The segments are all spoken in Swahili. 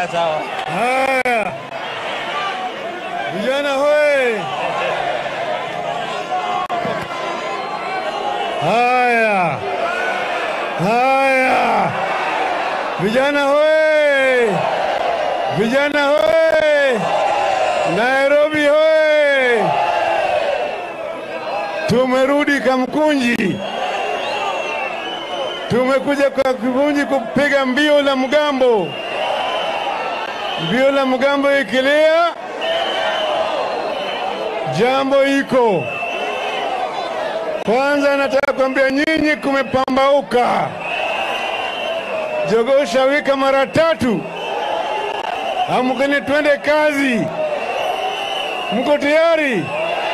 Haya, sawa. Haya, vijana hoye! Haya, haya, vijana hoye! Vijana hoye! Nairobi hoye! Tumerudi Kamkunji, tumekuja kwa Kamkunji kupiga mbio la mgambo. Mbio la mgambo ikilia, jambo iko. Kwanza nataka kuambia nyinyi, kumepambauka. Jogoo shawika mara tatu, amkeni twende kazi. Mko tayari?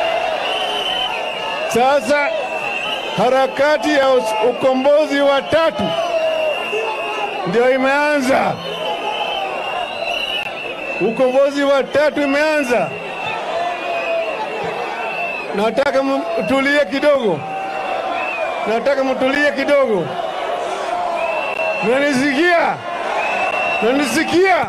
Sasa harakati ya us- ukombozi wa tatu ndio imeanza. Ukombozi wa tatu imeanza. Nataka mtulie kidogo, nataka mtulie kidogo. Mnanisikia? Mnanisikia?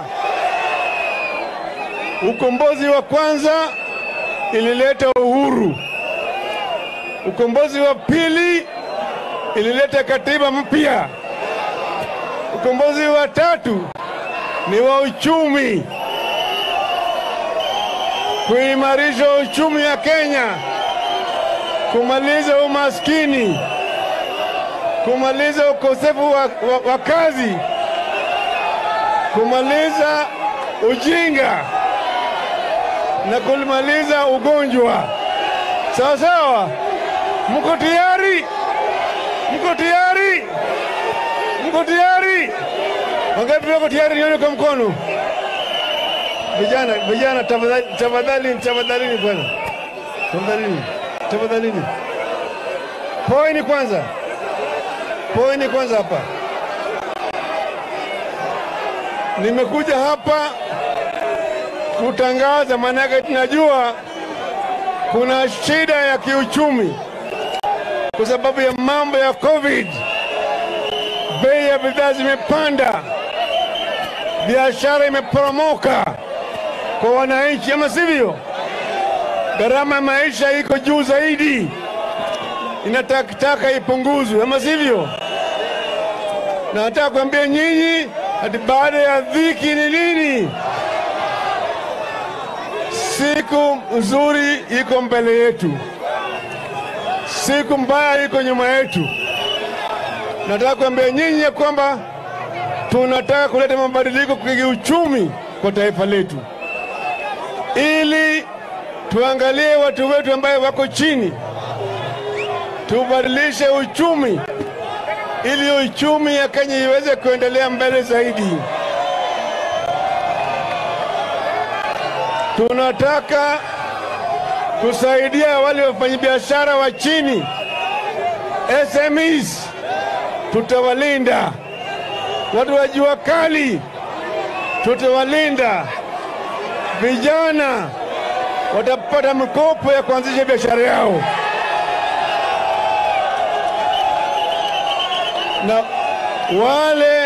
Ukombozi wa kwanza ilileta uhuru. Ukombozi wa pili ilileta katiba mpya. Ukombozi wa tatu ni wa uchumi, kuimarisha uchumi wa Kenya, kumaliza umaskini, kumaliza ukosefu wa, wa, wa kazi, kumaliza ujinga na kumaliza ugonjwa. Sawa sawa, mko tayari? Mko tayari? Mko tayari? Wangapi wako tayari? Nione kwa mkono. Vijana, vijana, tafadhali, tafadhali, tafadhalini bwana, tafadhalini, tafadhalini. Poeni kwanza, poeni kwanza hapa. Nimekuja hapa kutangaza, maanake tunajua kuna shida ya kiuchumi kwa sababu ya mambo ya COVID. Bei ya bidhaa zimepanda, biashara imeporomoka kwa wananchi, ama sivyo? Gharama ya maisha iko juu zaidi, inatakitaka ipunguzwe, ama sivyo? Na nataka kuambia nyinyi ati baada ya dhiki ni nini? Siku nzuri iko mbele yetu, siku mbaya iko nyuma yetu. Nataka kuambia nyinyi ya kwamba tunataka kuleta mabadiliko kwa kiuchumi kwa taifa letu, ili tuangalie watu wetu ambaye wako chini, tubadilishe uchumi ili uchumi ya Kenya iweze kuendelea mbele zaidi. Tunataka kusaidia wale wafanyabiashara wa chini SMEs, tutawalinda. Watu wa jua kali tutawalinda. Vijana watapata mikopo ya kuanzisha biashara yao, na wale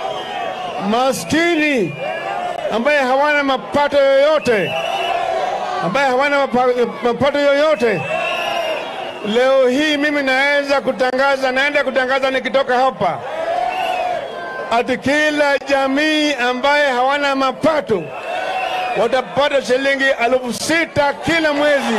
maskini ambaye hawana mapato yoyote, ambaye hawana mapa- mapato yoyote, leo hii mimi naweza kutangaza, naenda kutangaza nikitoka hapa, ati kila jamii ambaye hawana mapato watapata shilingi elfu sita kila mwezi.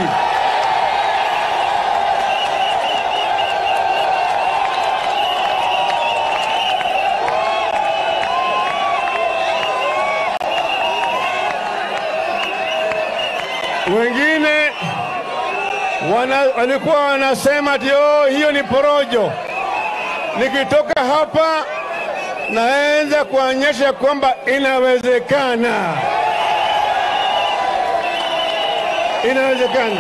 Wengine wana, walikuwa wanasema ati oh, hiyo ni porojo. Nikitoka hapa naanza kuonyesha kwamba inawezekana, inawezekana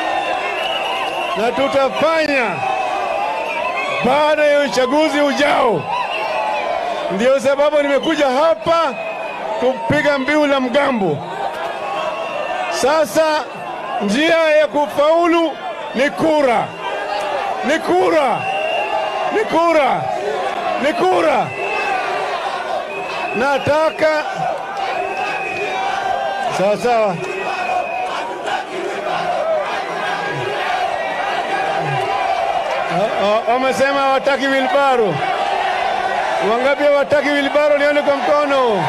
na tutafanya baada ya uchaguzi ujao. Ndio sababu nimekuja hapa kupiga mbiu la mgambo. Sasa njia ya kufaulu ni kura, ni kura, ni kura, ni kura. Nataka Sawa sawa. Ah, ah, Wamesema hawataki wilbaro. Wangapi hawataki wilbaro? Nione kwa mkono.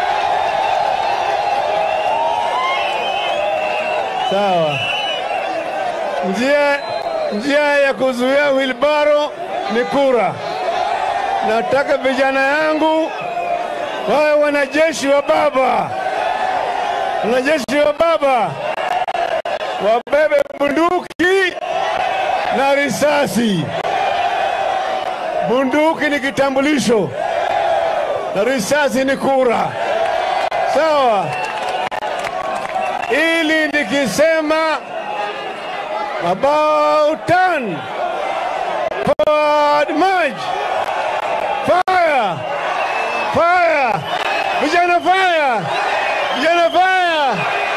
Sawa. Njia, njia ya kuzuia wilbaro ni kura. Nataka vijana yangu wawe wanajeshi wa baba, wanajeshi wa baba wabebe bunduki na risasi. Bunduki ni kitambulisho na risasi ni kura, sawa? Ili nikisema about turn forward march fire fire vijana fire vijana fire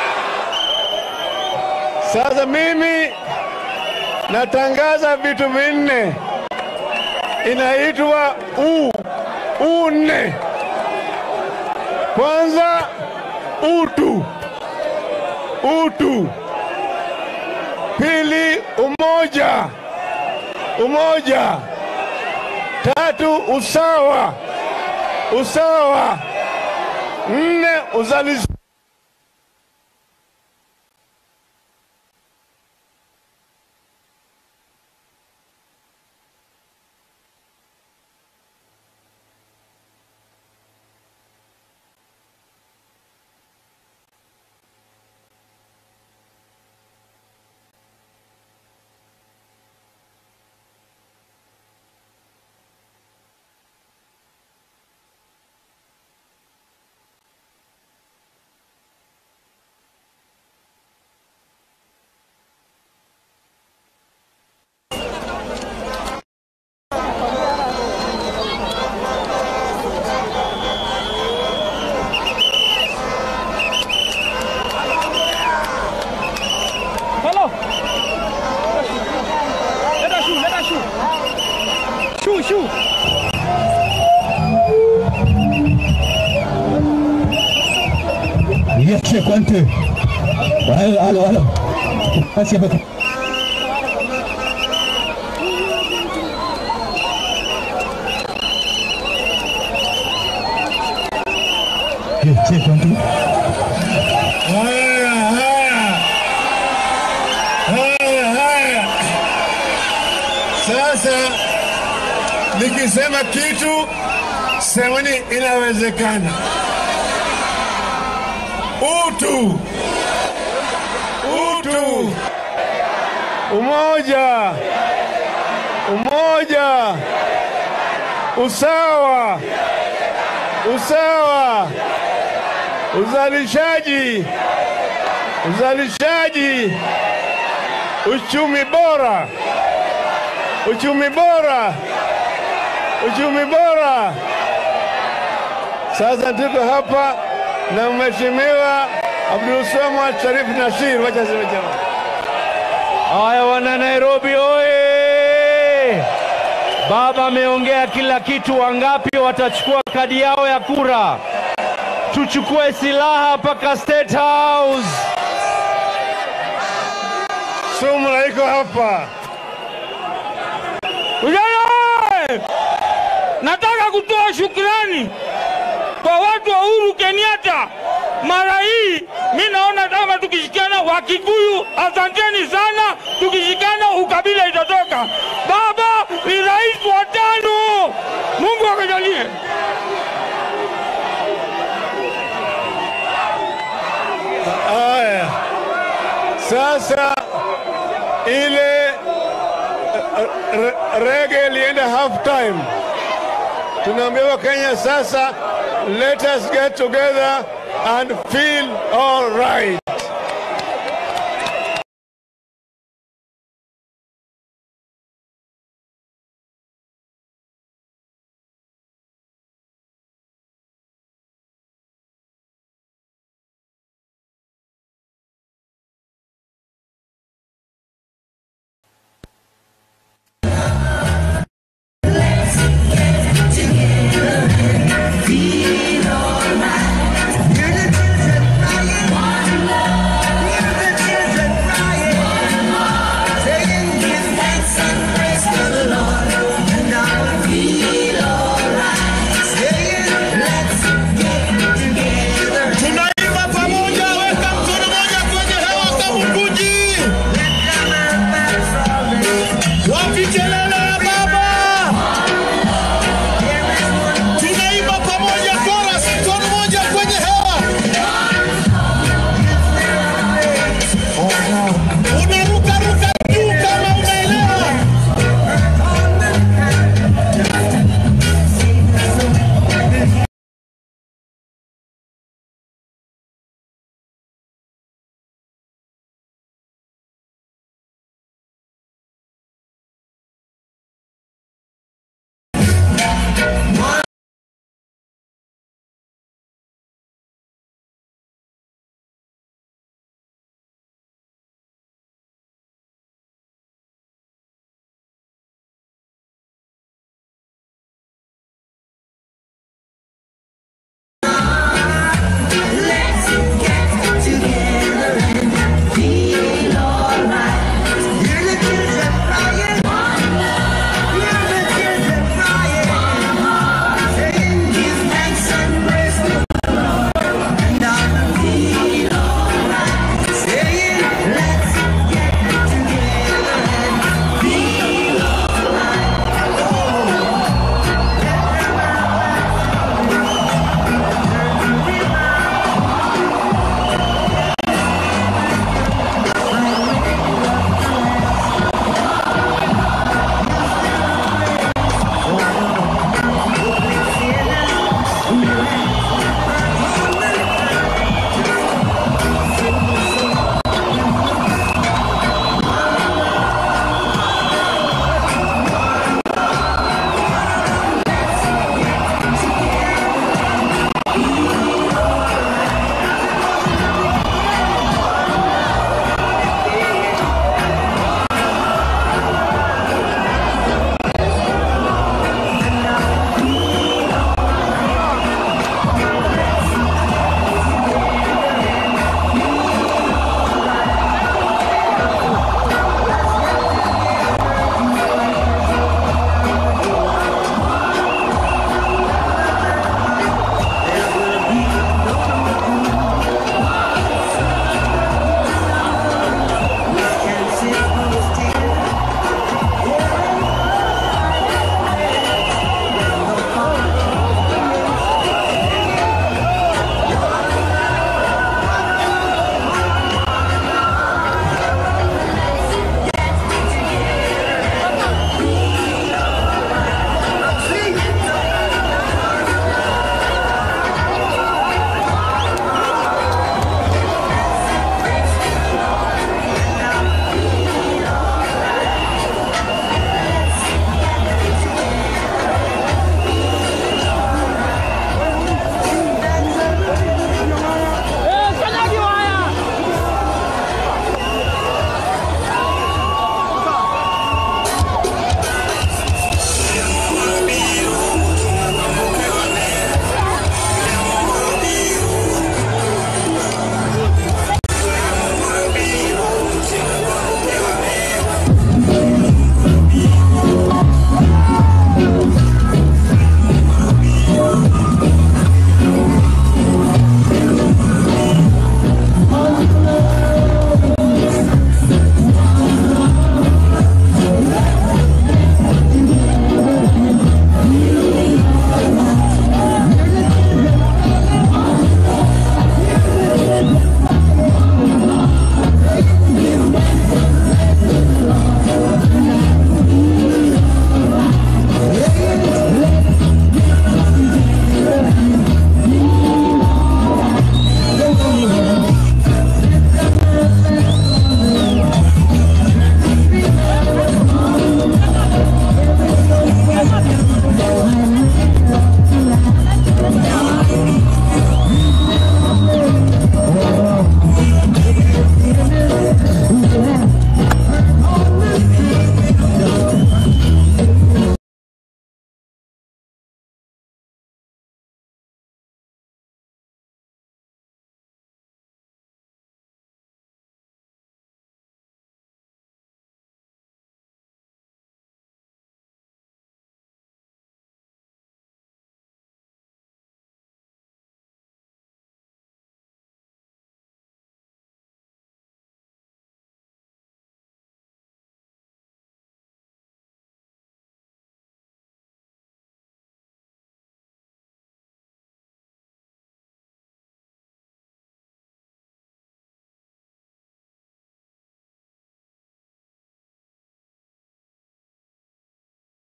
sasa mimi natangaza vitu vinne inaitwa u une kwanza utu utu pili umoja umoja tatu usawa usawa nne uzalishaji Hello. Let us shoot. Let us shoot. Shoot, shoot. Niache kwante. Halo halo halo. Basi hapa. Niache kwante. Haya, haya. Haya, haya. Sasa nikisema kitu semeni inawezekana. Utu, utu, umoja, umoja, usawa, usawa, uzalishaji, uzalishaji, uchumi bora, uchumi bora, uchumi bora. Sasa tuko hapa na Mheshimiwa Abdulswamad Sharif Nasir. Wacha sema jamaa. Haya wana Nairobi oye! Baba ameongea kila kitu. Wangapi watachukua kadi yao ya kura? Tuchukue silaha mpaka State House. Sumra iko hapa. Vijana oye! Nataka kutoa shukrani kwa watu wa Uhuru Kenyatta. Mara hii mi naona kama tukishikana Wakikuyu, asanteni sana. Tukishikana ukabila itatoka. Baba ni rais wa tano, Mungu akajalie. Haya, sasa ile eh, re- rege ilienda half time. Tunaambiwa Kenya sasa, let us get together and feel all right.